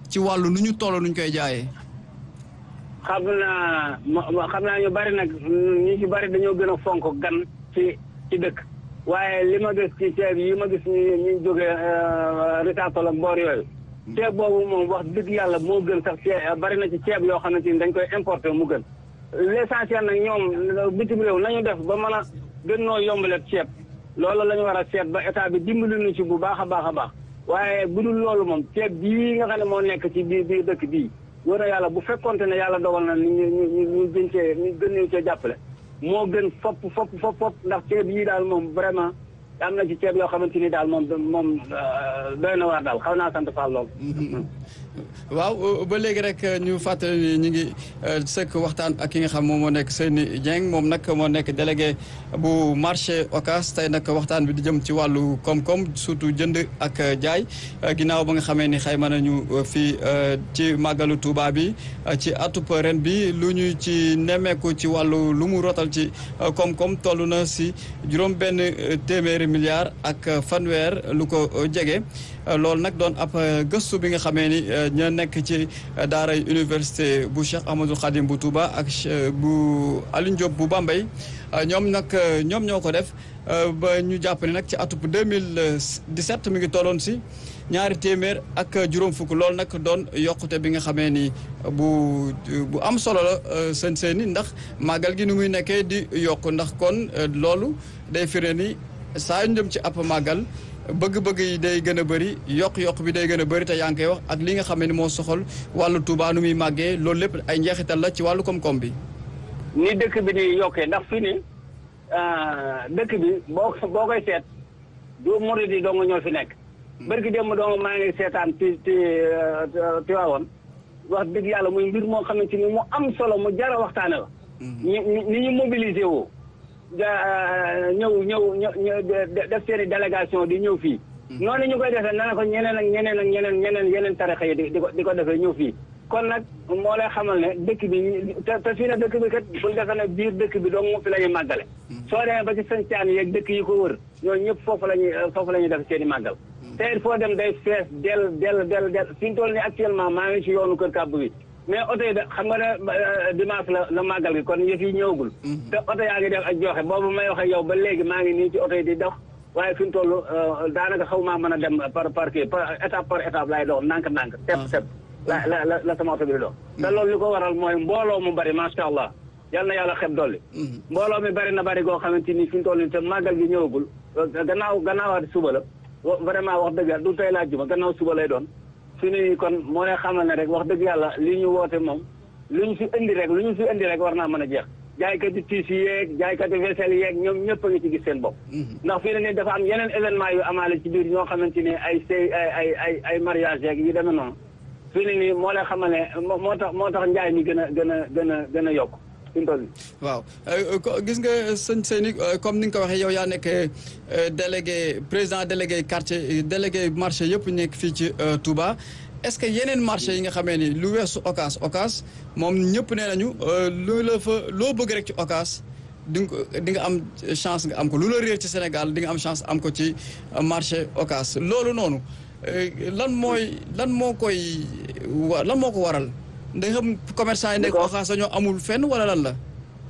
ci wàllu nu ñu toll nu ñu koy jaayee. xam naa xam naa ñu bari nag ñu ci bari dañoo gën a fonk gan ci ci dëkk waaye li ma gis ci ceeb yi ma gis ñu ñu jógee Richard-Toll ak boor yooyu ceeb boobu moom wax dëgg yàlla moo gën sax ceeb bari na ci ceeb yoo xamante ni dañ koy importer mu gën l'essentiel nag ñoom bitim réew nañu def ba mën a gën noo yombale ceeb loolu la ñu war a seet ba état bi dimbali ñu ci bu baax a baax a baax waaye bu dul loolu moom ceeb bii nga xam ne moo nekk ci biir biir dëkk bii wóor na yàlla bu fekkonte ne yàlla dogal na ñu ñu ñu ñu gën cee ñu gën ñu cee jàppale moo gën fopp fopp fopp fopp ndax ceeb yii daal moom vraiment am na ci ceeb yoo xamante ni daal moom moom doy na waar daal xaw naa sant Fall lool. waaw ba léegi rek ñu fàttali ni ñu ngi sëkk waxtaan ak ki nga xam moom moo nekk Seyni Dieng moom nag moo nekk délégué bu marché Ocass tey nag waxtaan bi di jëm ci wàllu koom-koom surtout jënd ak jaay ginnaaw ba nga xamee ni xayma nañu fii ci màggalu Touba bi ci atub ren bi lu ñu ci nemmeeku ci wàllu lu mu rotal ci koom-koom toll na si juróom benn téeméeri milliards ak fanweer lu ko jege loolu nag doon ab gëstu bi nga xamee ni ña nekk ci daaray université bu Cheikh Ahmadou Khadim bu Touba ak bu Alioune Diop bu Bambey ñoom nag ñoom ñoo ko def ba ñu jàpp ne nag ci atub 2017 mi ngi tolloon si ñaari téeméer ak juróom fukk loolu nag doon yokkute bi nga xamee ni bu bu am solo la seen seeni ndax màggal gi ni muy nekkee di yokk ndax kon loolu day firnde ni saa yu jëm ci ab màggal bëgg-bëgg yi day gën a bëri yokk-yokk bi day gën a bëri te yaa ngi koy wax ak li nga xam ne moo soxal wàllu Touba nu muy màggee loolu lépp ay njeexital la ci wàllu koom-koom bi. ni dëkk bi di yokkee ndax fii ni dëkk bi boo boo koy seet du murid yi dong ñoo fi nekk. barki démb dong maa ngi seetaan ci ci Tiwaawoon wax dëgg yàlla muy mbir moo xamante ni mu am solo mu jar a waxtaane la. ni ni ñu mobilisé woo. ñëw ñëw ñëw def seen i délégation di ñëw fii. noonu ñu koy defee na ko ñeneen ak ñeneen ak ñeneen ñeneen yeneen tarixa yi di ko di ko defee ñëw fii. kon nag moo lay xamal ne dëkk bi te te fii ne dëkk bi kat buñ defee ne biir dëkk bi dong mu fi la ñuy màggale. soo demee ba ci sancaan yeeg dëkk yi ko wër ñooñu ñëpp foofu la ñuy foofu la ñuy def seen i màggal. te il faut dem day fees del del del del fi ñu toll nii actuellement maa ngi ci yoonu kër kàbb bi. mais oto yi da xam nga ne dimanche la la màggal gi kon yëf yi ñëwagul. te oto yaa ngi def ak joxe boobu may wax ak yow ba léegi maa ngi nii ci oto yi di dox waaye fi mu toll daanaka xaw maa mën a dem par par kii par étape par étape laay dox ndànk-ndànk. tepp tepp la la la la sama oto bi di dox. te loolu li ko waral mooy mbooloo mu bari macha allah yal na yàlla xeb dolli. mbooloo mi bari na bari goo xamante ni fi mu toll nii te màggal gi ñëwagul gannaaw gannaawaati suba la vraiment wax dëgg du tey laa juma gannaaw suba lay doon. fi ni kon moo lay xamal ne rek wax dëgg yàlla li ñu woote moom lu ñu fi indi rek lu ñu fi indi rek war naa mën a jeex jaaykati tiis yi yeeg jaaykati vaisselle yeeg ñoom ñëpp a ngi ci gis seen bopp ndax fii ne ni dafa am yeneen événement yu amaale ci biir ñoo xamante ni ay sëy ay ay ay ay mariage yeeg yu demee noonu fii ne nii moo lay xamal ne moo tax moo tax njaay mi gën a gën a gën a gën a yokk waaw gis nga sëñ Seyni comme ni nga ko waxee yow yaa nekk délégué président délégué quartier délégué marché yëpp nekk fii ci Touba est-ce que yeneen marché yi nga xamee ni lu weesu Ocass Ocass moom ñëpp nee nañu lu la fa loo bëgg rek ci Ocass di nga di nga am chance nga am ko lu la réer ci Sénégal di nga am chance am ko ci marché Ocass loolu noonu lan mooy lan moo koy wa lan moo ko waral ndax xam commerçant yi nekk Ocass dañoo amul fenn wala lan la.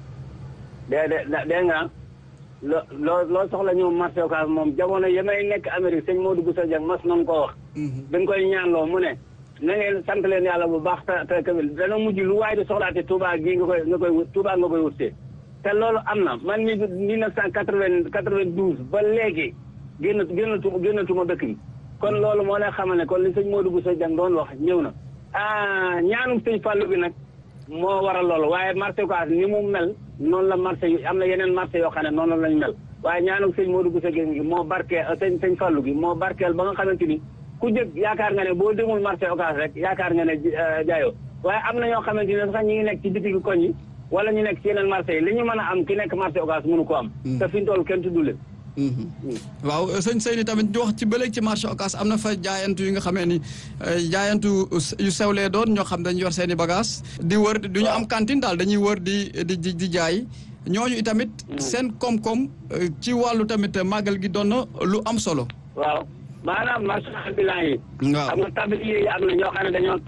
dé dé nga loo loo loo soxla ñëw marché Ocass moom jamono yi may nekk Amérique sëñ Modou Boussa Dieng mas nañu koo wax. dañ koy ñaanloo mu ne. na ngeen sant leen yàlla bu baax te te tamit dana mujj lu waay di soxlaate Touba gii nga koy nga koy wut Touba nga koy wutee. te loolu am na man mii mille neuf cent quatre-vingt quatre-vingt-douze ba léegi génn génnatuma génnatuma dëkk bi. kon loolu moo lay xamal ne kon li sëñ Modou Boussa Dieng doon wax ñëw na. ah ñaanum sëñ Fallou bi nag moo waral loolu waaye marché Ocass ni mu mel noonu la marché yi am na yeneen marché yoo xam ne noonu lañ mel waaye ñaanum sëñ Modou Bousso gi moo barkeel sëñ sëñ Fallou gi moo barkeel ba nga xamante ni ku jëg yaakaar nga ne boo demul marché Ocass rek yaakaar nga ne jaayoo waaye am na ñoo xamante ni sax ñi ngi nekk ci bitigi koñ yi wala ñu nekk ci yeneen marché yi li ñu mën a am ki nekk marché Ocass mënu ko am te fi ñu toll kenn tuddu leen waaw sëñ Seyni tamit wax ci bëleeg ci marché Ocass am na fa jaayantu yi nga xamee ni jaayantu yu sewlee doon ñoo xam dañu yor seen i bagage di wër du ñu am cantine daal dañuy wër di di di jaay ñooñu itamit seen koom-koom ci wàllu tamit màggal gi doon na lu am solo waaw maanaam marché ambulant yi waaw xam nga tablier yi am na ñoo xam ne dañoo